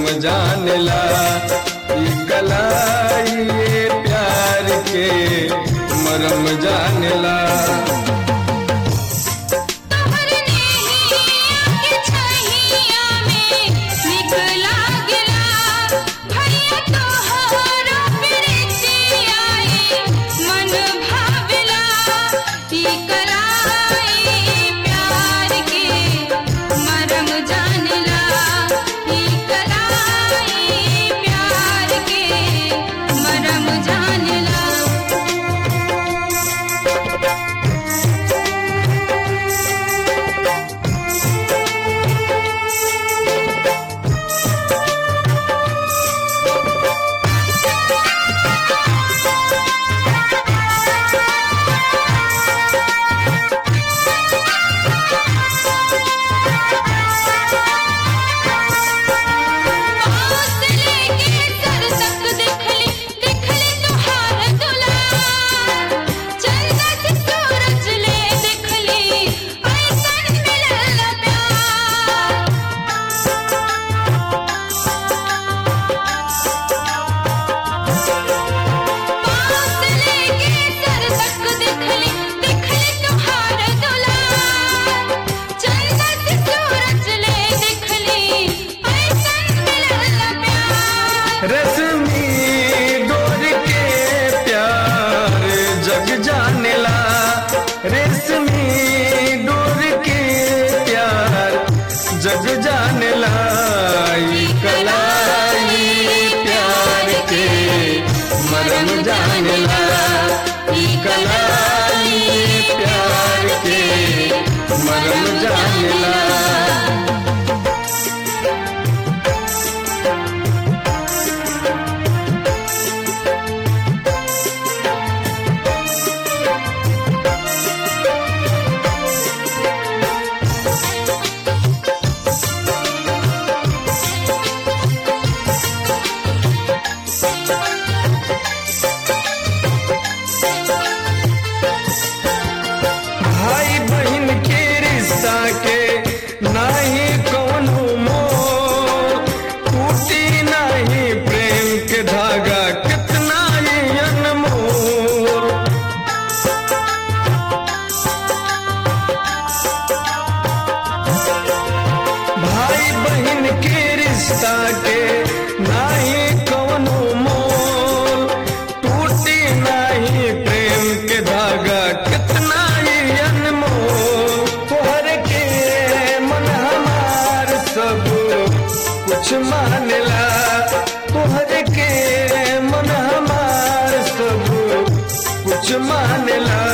मरम जानला ई कलाई ये प्यार के मरम जानला तोहर नेहिया के छहिया में निकला गिला भैया तोहरा प्रीतिया ए मन भावला ई कराई प्यार के मरम जानला ई कराई प्यार के मरम जानला हौसले के सर तक देखली देखली तुहार दुलार चंदा से सूरज ले देखली ऐसन मिलल प्यार हौसले के सर तक देखली देखली तुहार दुलार चंदा से सूरज ले देखली ऐसन मिलल प्यार रश्मि डोर के प्यार जग जानला रेशमी डोर के प्यार जग जानला ई कलाई प्यार के मरम जानला ई कलाई प्यार के मरम जानला भाई बहन के रिश्ता के नाही कौनो मोह टूटी नाही प्रेम के धागा कितना ही अनमोल भाई बहन के रिश्ता के नाही कौनो मोल टूटी नाही प्रेम के धागा कितना ही अनमोल तोहर के मन हमार सब कुछ मानला तोहर के मन हमार सब कुछ मानला